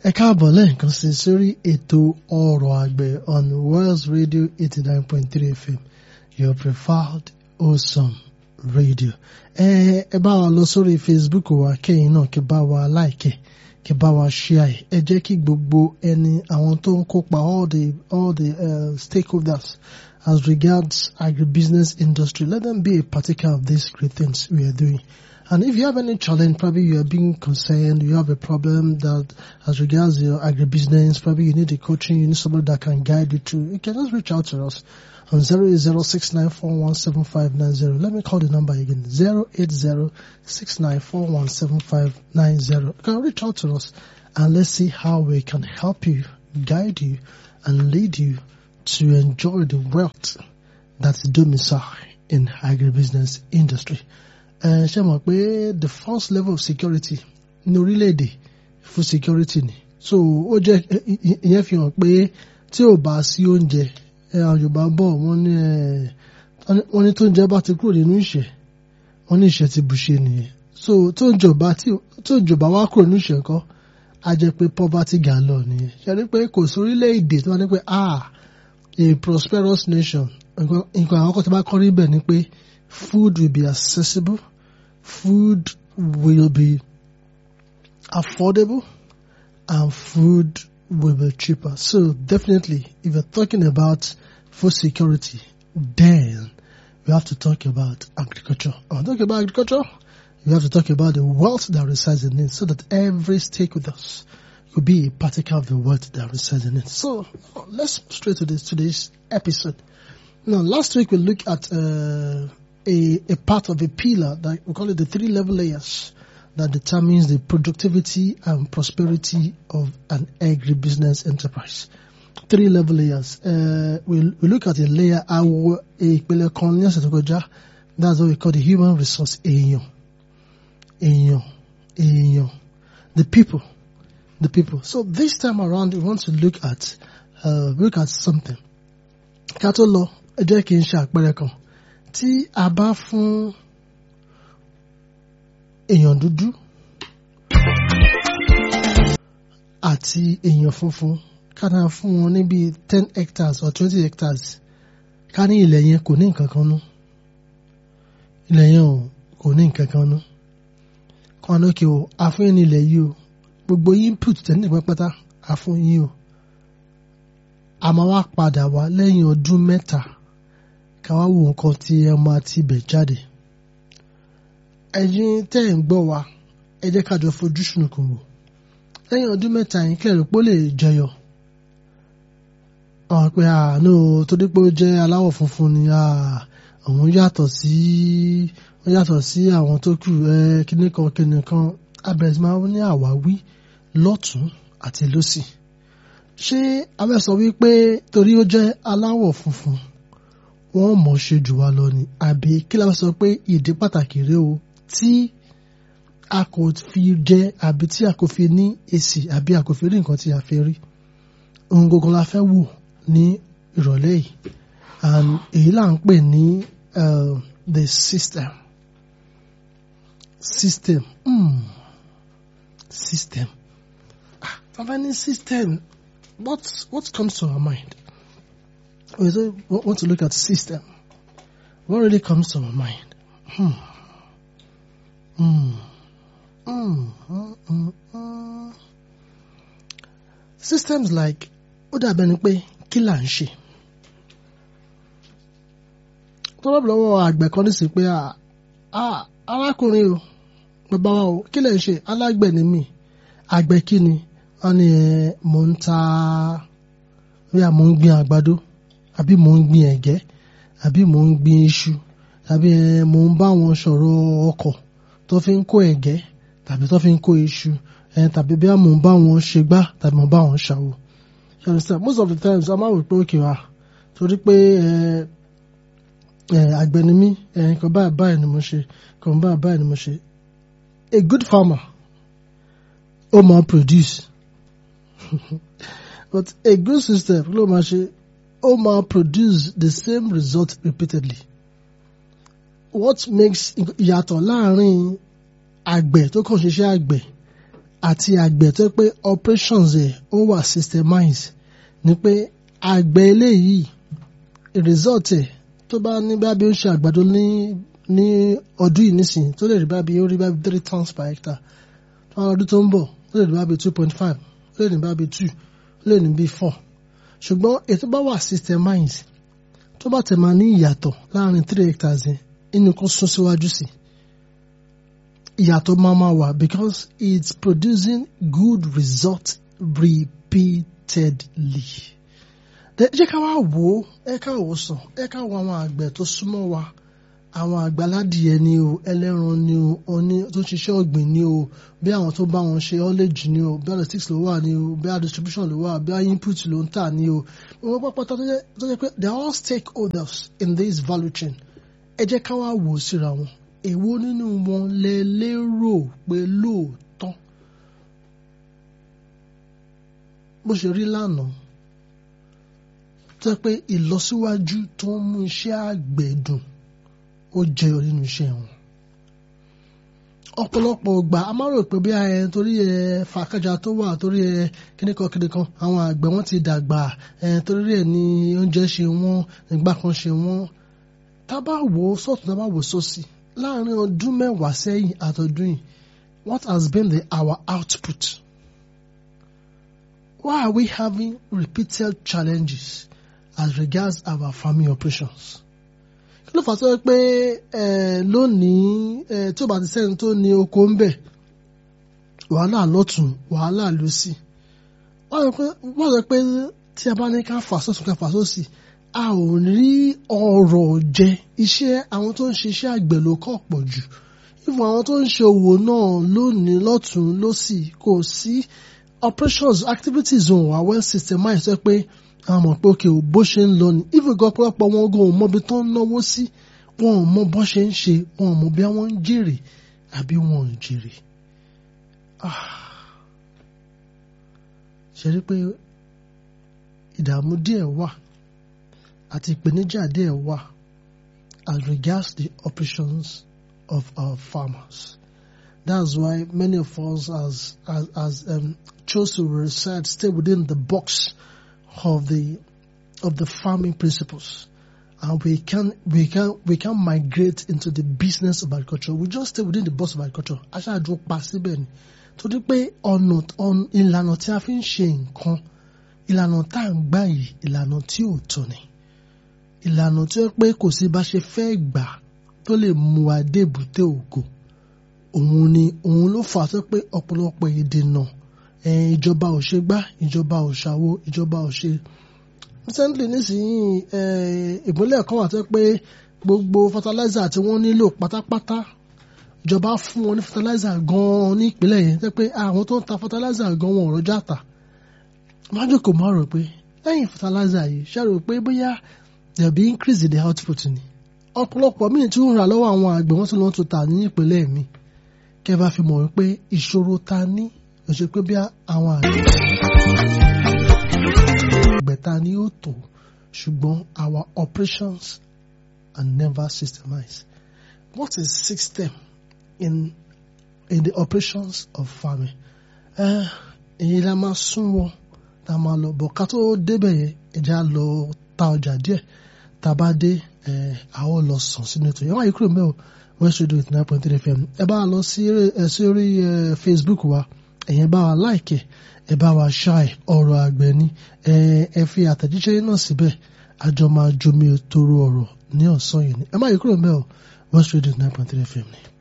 ẹ káàbọ̀ lẹ́ẹ̀kan sí sórí ètò ọ̀rọ̀ àgbẹ̀ on Wells Radio eighty nine point three FM your preferred awesome radio. ẹ ẹ bá wa lọ sórí Facebook wa kẹ́yìn náà kí bá wa like kí bá wa share ẹ jẹ́ kí gbogbo ẹni àwọn tó ń kópa all the all the uh, stakeholders as regards agribusiness industry let them be a partaker of these great things we are doing. And if you have any challenge, probably you are being concerned, you have a problem that as regards your agribusiness, probably you need a coaching, you need somebody that can guide you through, you can just reach out to us on 08069417590. Let me call the number again, 08069417590. You can reach out to us and let's see how we can help you, guide you, and lead you to enjoy the wealth that's domicile in agribusiness industry. ẹ ṣe mọ̀ pé the first level of security ní orílẹ̀-èdè fún security ni so ó jẹ́ ìyẹn fi hàn pé tí ò bá sí oúnjẹ ẹ àwọn Yorùbá bọ̀ wọ́n ní ẹ wọ́n ní tó ń jẹ bá ti kúrò nínú ìṣẹ́ wọ́n ní ìṣẹ́ ti bùṣe nìyẹn so tó ń jọba tí tó ń jọba wá kúrò nínú ìṣẹ́ kọ́ á jẹ́ pé poverty gà lọ nìyẹn ṣe rí pé kò sí orílẹ̀-èdè tó wá ní pé ah a prosperous nation nǹkan àwọn kan tó bá kọ́ níbẹ̀ ni pé food will be accessible food will be affordable and food will be cheaper. So definitely, if you're talking about food security, then we have to talk about agriculture. When talking about agriculture, we have to talk about the wealth that resides in it so that every stakeholder could be a particle of the wealth that resides in it. So let's straight to this today's episode. Now, last week we looked at uh, a, a part of a pillar that we call it the three level layers that determines the productivity and prosperity of an agribusiness enterprise. Three level layers. Uh, we, we look at a layer, our, a that's what we call the human resource, èèyàn. Èèyàn. Èèyàn. The people. The people. So this time around, we want to look at, uh, look at something. Ká tó lọ, ẹ jẹ́ kí n ṣe àpẹẹrẹ kan. tí a bá fún èèyàn dúdú àti èèyàn funfun ká náà fún wọn ní bíi ten hectares or twenty hectares ká ní ilẹ̀ yẹn kò ní nǹkan kan nú ilẹ̀ yẹn ò kò ní nǹkan kan nú kan lókè o àfún yín ní ilẹ̀ yìí o gbogbo input tẹ̀lé pátá àfún yín o àmọ́ wá padà wá lẹ́yìn ọdún mẹ́ta ká wá wo nǹkan tí ẹ máa ti bẹ̀ jáde. ẹ̀yin tẹ́ ẹ̀ ń gbọ́ wa ẹ jẹ́ ká jọ fojú sunùkùn wò lẹ́yìn ọdún mẹ́ta yìí kẹ́rù pé ó lè jẹyọ. àwọn pé àánú torí pé ó jẹ́ aláwọ̀ funfun ni àwọn yàtọ̀ sí wọ́n yàtọ̀ sí àwọn tó kù ẹ kíní kan kíní kan abẹ́rẹ́ máa ń ní àwáwí lọ́tún àti lọ́sì. ṣé abẹ́ sọ wípé torí ó jẹ́ aláwọ̀ funfun wọ́n mọ̀ ṣe jù wá lọ ni àbí kí la sọ pé ìdí pàtàkì rèé o tí a kò fi jẹ àbí tí a kò fi ní èsì àbí a kò fi rí nǹkan tí a fẹ́ rí ohun gbogbo la fẹ́ wò ní ìrọ̀lẹ́ yìí and èyí là ń pè ní the system system mm. system ah tàbá ní system what what comes to our mind? we say, want to look at system. What really comes to my mind? Hmm. Hmm. Hmm. Hmm. Hmm. Hmm. Systems like ó dàbẹ̀ ni pé kí là ń ṣe. Tó bá lọ́wọ́ àgbẹ̀ kan nísìnyí pé arákùnrin o bàbá wa o kí lè ń ṣe alágbẹ̀ ni mí àgbẹ̀ kí ni wọ́n ní mò ń ta bí a mò ń gbin àgbàdo àbí mò ń gbin ẹ̀gẹ́ àbí mò ń gbin iṣu tàbí mò ń bá wọn sọ̀rọ̀ ọkọ̀ tó fi ń kó ẹ̀gẹ́ tàbí tó fi ń kó iṣu tàbí bí mò ń bá wọn ṣe gbá tàbí mò ń bá wọn ṣàwò. you understand most of the times a máa wò pé òkè wa torí pé àgbẹ̀ ni mí nǹkan báyìí báyìí ni mo ṣe nǹkan báyìí báyìí ni mo ṣe. a good farmer ó máa produce but a good system ló máa ṣe ó máa produce the same result repeatedly. What makes ìyàtọ̀ láàrin àgbẹ̀ tó kàn ṣiṣẹ́ àgbẹ̀ àti àgbẹ̀ tó pé operations ẹ̀ ó wà systemized ni pé àgbẹ̀ eléyìí result ẹ̀ tó bá ní bá bí ó ń ṣe àgbàdo ní ní ọdún yìí nísìnyí tó lè rí bá bí ó rí bá bí three tons per hectare tó bá ọdún tó ń bọ̀ ó lè rí bá bí two point five ó lè ní bá bí two ó lè ní bí four ṣùgbọ́n ètò bá wà systemized tó bá tẹ̀ máa ní ìyàtọ̀ láàrin three hectares yẹn inú kan sún síwájú sí ìyàtọ̀ máa máa wà because it's producing good result repeatedly. jẹ́ ká wá wò ó ẹ ká wò ó sàn ẹ ká wo àwọn àgbẹ̀ tó súnmọ́ wa àwọn àgbàládìẹ ni o ẹlẹ́ran ni o oní tó ń ṣiṣẹ́ ọ̀gbìn ni o bí àwọn tó bá wọn ṣe ọ́lẹ́jì ni o bí logistics ló wà ni o bí distribution ló wà bí input ló ń tà ni o wọ́n pápátá tó jẹ́ pé they are all stakeholders in this value chain ẹ jẹ́ ká wá wò ó síra wọn èwo nínú wọn lẹ lérò pé lóòótọ́ bó ṣe rí lánàá tó jẹ́ pé ìlọsíwájú tó ń mú iṣẹ́ àgbẹ̀ dùn ó jẹyọ nínú iṣẹ́ wọn ọ̀pọ̀lọpọ̀ ọgbà a máa rò pé bí ẹ torí ẹ fàákàjà tó wà torí ẹ kíníkan kíníkan àwọn àgbẹ̀ wọn ti dàgbà ẹ torí ẹ ní oúnjẹ ṣe wọ́n ìgbà kan ṣe wọ́n tá bá wò ó sọ́tún tá bá wò ó sósì láàrin ọdún mẹ́wàá sẹ́yìn àtọdún yìí what has been the our output why are we having repeated challenges as regards our farming operations kí ló fà tó yẹ pé lónìí tí ó bá ti sẹ́ni tó ní oko ń bẹ̀ wàhálà lọ́tún wàhálà lọ́sì wọ́n sọ pé tí a bá ní ká fà sọ́tún ká fà sósì a ò rí ọrọ̀ jẹ iṣẹ́ àwọn tó ń ṣiṣẹ́ àgbẹ̀ ló kọ̀ pọ̀ jù ìfún àwọn tó ń ṣe òwò náà lónìí lọ́tún lọ́sì kò sí operations activities wọn wà well systemized sọ pé àwọn mọ̀ pé òkè bó ṣe ń lọ ni ìfún gan ọ̀pọ̀lọpọ̀ wọn gan ò mọ ibi tó ń náwó sí wọn ò mọ bó ṣe ń ṣe wọn ò mọ bí wọ́n ń jèrè àbí wọn ò jèrè. ṣe rí pé ìdààmú díẹ̀ wà àti ìpèníjà díẹ̀ wà as regards the operations of our farmers. That's why many of us as as, as um, chose to reside, stay within the box of the of the farming principles. And we can we can we can migrate into the business of agriculture. We just stay within the box of agriculture. Aṣáájú pa síbẹ̀ ni. Torí pé ọ̀nà ìlànà tí a fi ń ṣe nǹkan ìlànà tá à ń gbà yìí ìlànà tí ò tọ́ ni ìlànà tí ó pé kò sí bá ṣe fẹ́ gbà tó lè mú wa dé èbúté ògo òun ni òun ló fà á tó pé ọ̀pọ̀lọpọ̀ ìdènà ìjọba ò ṣe gbá ìjọba ò ṣàwo ìjọba ò ṣe. recently nísìnyí ìpínlẹ̀ kan wà tó pé gbogbo fertilizer tí wọ́n nílò pátápátá ìjọba fún wọn ní fertilizer gan-an ní ìpínlẹ̀ yẹn tó pé àwọn tó ń ta fertilizer gan-an wọn ò rọjà tà. májòkó máa rò pé lẹ́yìn fertilizer yìí ṣe rò pé bóyá there be increase in the output ni ọ̀pọ̀lọpọ̀ míì tí ó ń rà lọ́wọ́ àwọn àgbẹ̀ wọ́n tún lọ́n tún tà ní ìpínlẹ̀ mi kẹ́ bá fi mọ̀ wípé ìṣòro ta ní òṣè pé bí àwọn àgbẹ̀ ta ní ó tó ṣùgbọ́n our operations are never systemized what is system in in the operations of farming èyí la máa sún wọn tá a máa lọ bọ̀ ká tó débẹ̀ yẹn ẹja lọ ta ọjà díẹ̀ tá a bá dé ẹ a ó lọ sàn sínú ètò yẹn wọ́n yìí kúrò mẹ́ o West Radio eighty nine point three FM ẹ bá wa lọ sí orí Facebook wa ẹ̀yẹn bá wa like ẹ bá wa share ọ̀rọ̀ àgbẹ̀ ni ẹ fi àtẹ̀jíṣẹ́ náà síbẹ̀ àjọ máa jomi toro ọ̀rọ̀ ní ọ̀sán yìí ni ẹ má yìí kúrò mẹ́ o West Radio eighty nine point three FM ni.